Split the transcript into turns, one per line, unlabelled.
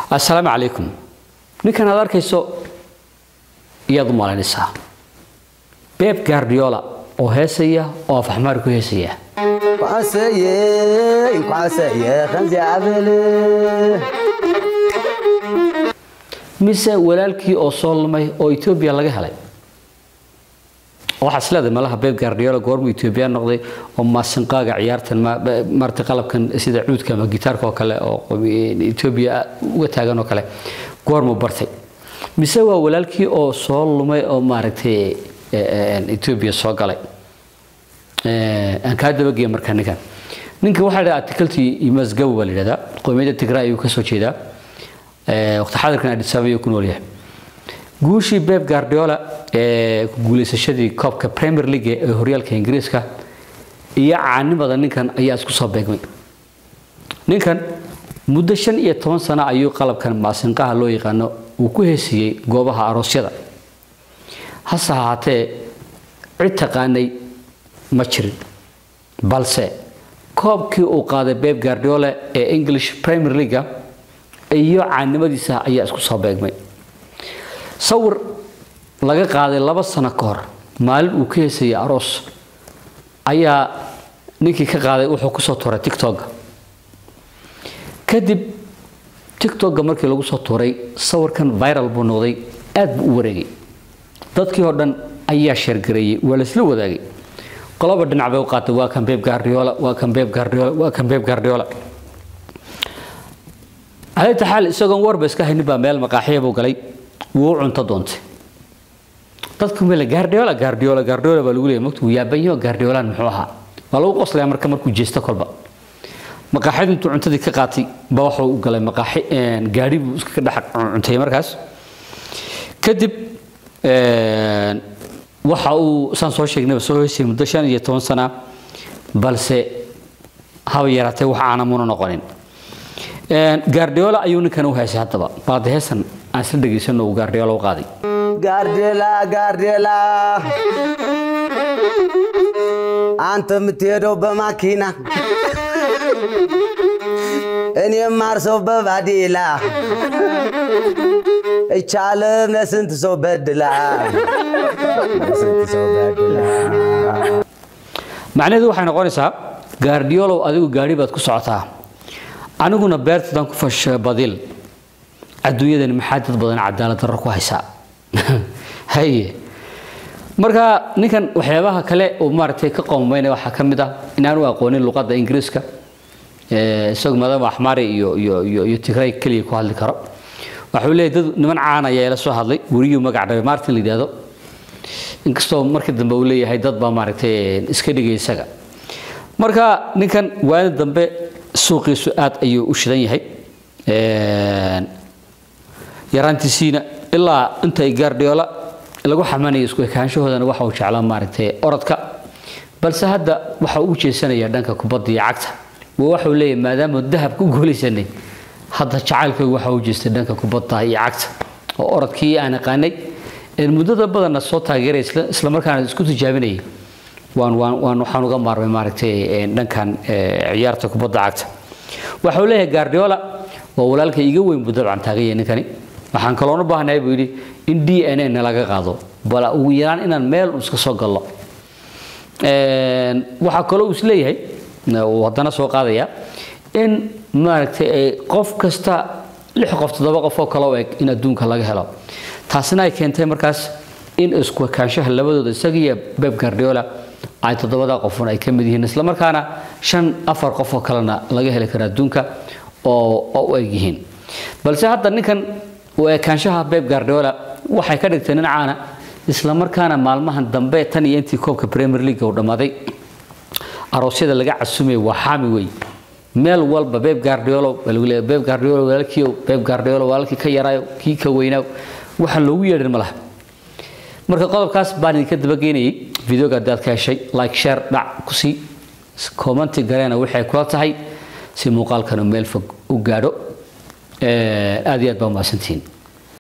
assalaamu calaykum ninkan aad arkayso iyaad u malaynaysaa beeb gaardiola oo heesaya oo afaxmaar ku heesaya mise walaalkii oo soo lumay oo etoobiya laga helay waxaa isleedahay malaha beeb gaardiola goormuu etoobiya noqday oo maasinqaaga ciyaartan marta qalabkan sida cuudka ama gitaarka oo kale oo etoobiya uga taagan oo kale goormuu bartay mise waa walaalkii oo soo lumay oo maaragtay etoobiya soo galay aan kaa dabageeya markaa ninkan ninka waxaa la articaltii imasgaw baa la yidhahdaa qowmiyadda tigray ayuu ka soo jeedaa waqti xadirkan addis ababa ayuu ku nool yahay guushii beb guardiola ee ku guulaysashadii koobka premier league ee horyaalka ingiriiska iyo caanimada ninkan ayaa isku soo beegmay ninkan muddo shan iyo toban sano ayuu qalabkan maasinqaha loo yaqaano uu ku heesiyey goobaha aroosyada hase ahaatee cid taqaanay ma jirin balse koobkii uu qaaday beb guardiola ee english premier league iyo caanimadiisa ayaa isku soo beegmay sawir laga qaaday laba sano ka hor maalin uu ka heesayay aroos ayaa ninkii ka qaaday wuxuu kusoo tuuray tictokga kadib tictokga markii lagu soo tuuray sawirkan viral buu noqday aad buu u wareegay dadkii oo dhan ayaa sheergareeyey waa laisla wadaagay qoloba dhinac bay u qaatay waa kan beeb guardiola waa kan beeb guardiola waa kan beeb guardiola calayta xaal isagoon warba iska haynin baa meel maqaaxiya buu galay wuu u cunto doontay dadku meel guardiola guardiola guardiola baa lagu leeyahay magtu wuu yaabanyo guardiolan muxuu ahaa waa lagu qoslayaa marka markuu jeesto kolba maqaaxyadu intuu cuntadii ka qaatay ba waxuu u galay maqaaxi gaadhi buu iska dhex cuntayay markaas kadib waxa uu saan soo sheegnayba soo heysay muddo shan iyo toban sana balse haba yaraatee wax aana muna noqonin gaardiola ayuu ninkan u heesay haddaba baad heesan aan isla dhegaysano uu gaardiola u qaaday
ጋርዴላ ጋርዴላ አንተ የምትሄደው በማኪና እኔ የማርሰው በባዴላ እቻለም ለስንት ሰው በድላ ለስንት ሰው በድላ
macnaheedu waxay noqonaysaa gaardiolow adigu gaadhi baad ku socotaa aniguna beertadaan ku fasha badil adduunyadani maxaa dad badan cadaalad darro ku haysaa haye marka ninkan waxyaabaha kale uu maaragtay ka qoomaynaya waxaa ka mid ah inaanu aqoonin luqadda ingiriiska isagu maadaama axmaari iyo iyo iyo iyo tigray keliya ku hadli karo waxuu leeyahay dad niman caan ayaa ila soo hadlay weriyuu magac dhabay martin la yidhaahdo inkastoo markii dambe uu leeyahay dad baa maaragtay iska dhigay isaga marka ninkan waani dambe suuqiisu aad ayuu u shidan yahay yaraantiisiina ilaa intay gaardiola lagu xamanayo isku ekaanshahoodana waxa uu jeclaa maaragtay orodka balse hadda waxa uu jeesanaya dhanka kubadda iyo cagta waa waxuu leeyahay maadaama dahab ku guulaysanay hadda jacaylkaygu waxa uu jeestay dhanka kubadda iyo cagta oo orodkii aan aqaanay muddada badanna soo taageeray isla markaana isku tijaabinayay waan waan waan waxaan uga maarmay maaragtay dhankan ciyaarta kubadda cagta waxa uu leeyahay Guardiola waa walaalka iga weyn buu dabcan taagan yahay ninkani waxaan kaloo u baahanahay buu yidhi in DNA na laga qaado bal ugu yaraan inaan meel iska soo gallo waxaa kaloo is leeyahay uu haddana soo qaadaya in maaragtay qof kasta lix qof toddoba qof oo kale u eg in adduunka laga helo taasina ay keentay markaas in isku ekaanshaha labadooda isaga iyo beb guardiola ay toddobada qofun ay ka mid yihiin isla markaana shan afar qof oo kalena laga heli karo adduunka oo u eg yihiin balse hadda ninkan u ekaanshaha beb guardiola waxay ka dhigtay nin caana isla markaana maalmahan dambe tan iyo intii koobka premier league uu dhammaaday aroosyada laga casumay waa xaami wey meel walba beb guardiola beb guardiola walaalkiiyo beb guardiola walaalkii ka yaraayo kii ka weynaayo waxaan loogu yeedhin ma laha marka qodobkaas baan idinka dabageynayay videoga haddaad ka heshay like share dhac ku sii commenti gareena waxay kula tahay si muuqaalkanu meel fog u gaadho aad iyo aad baa umahadsantihiin